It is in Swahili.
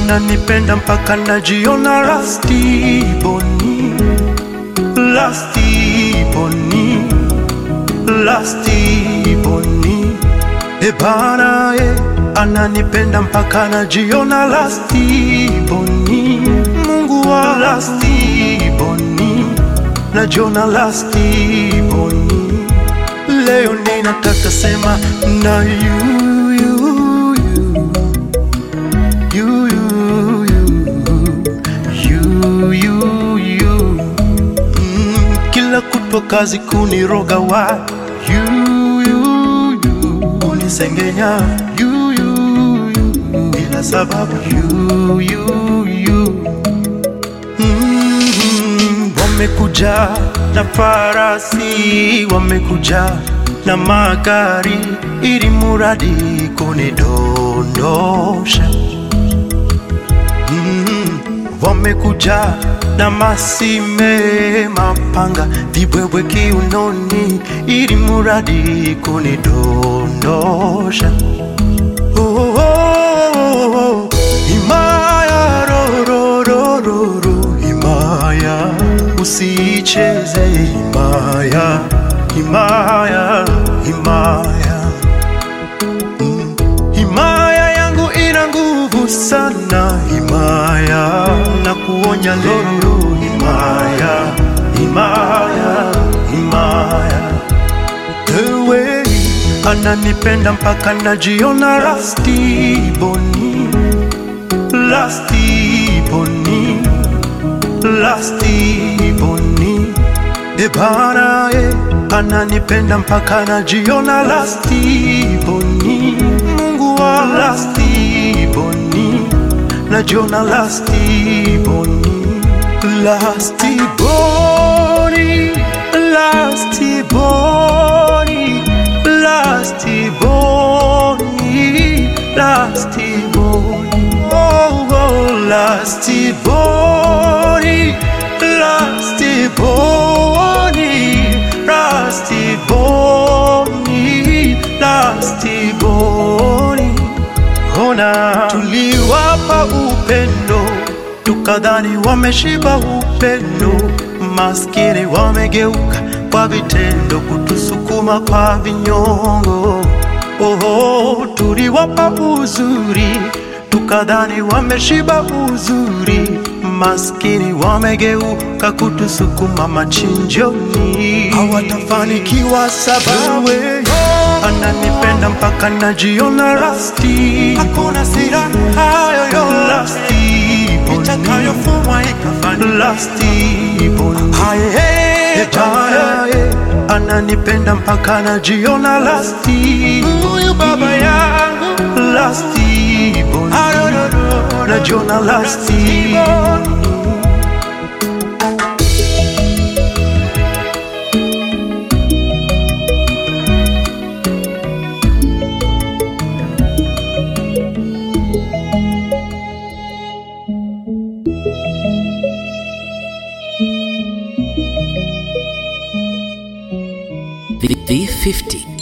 ananipenda mpaka najiona lasti boni lasti boni lasti boni ebana e ananipenda mpaka najiona lasti boni mungu wa lasti boni najiona lasti boni leo ninataka sema na you, you, you, you, you, you, you, you. Mm, kila kutwa kazi kuniroga wa you, you, you. kunisengenya you, you, you. bila sababu you, you, you. Mm, wamekuja na farasi, wamekuja na magari, ili muradi kunidondosha. Mm, wamekuja na masime, mapanga, vibwebwe kiunoni, ili muradi kunidondosha. Oh, oh, oh, oh. Himaya ro, ro, ro, ro, ro. Himaya usicheze himaya himaya himaya Mm. himaya yangu ina nguvu sana himaya na kuonya leo himaya himaya himaya ewe ananipenda mpaka najiona rasti boni lasti boni lasti boni ebana e ananipenda mpaka najiona lasti boni mungu wa lasti boni najiona lasti boni lasti boni lasti boni lasti boni lasti boni oh, oh lasti boni lasti boni lasti boni lasti boni ona tuliwapa upendo tukadhani wameshiba upendo maskini wamegeuka kwa vitendo kutusukuma kwa vinyongo oho tuliwapa uzuri tukadhani wameshiba uzuri maskini wamegeuka kutusukuma machinjoni hawatafanikiwa sababu ananipenda mpaka najiona rasti hakuna siraha yoyote itakayofumwa ikafanya lasti boni Etaye, ananipenda mpaka najiona lasti huyu baba yangu lasti boni najiona lasti V- V50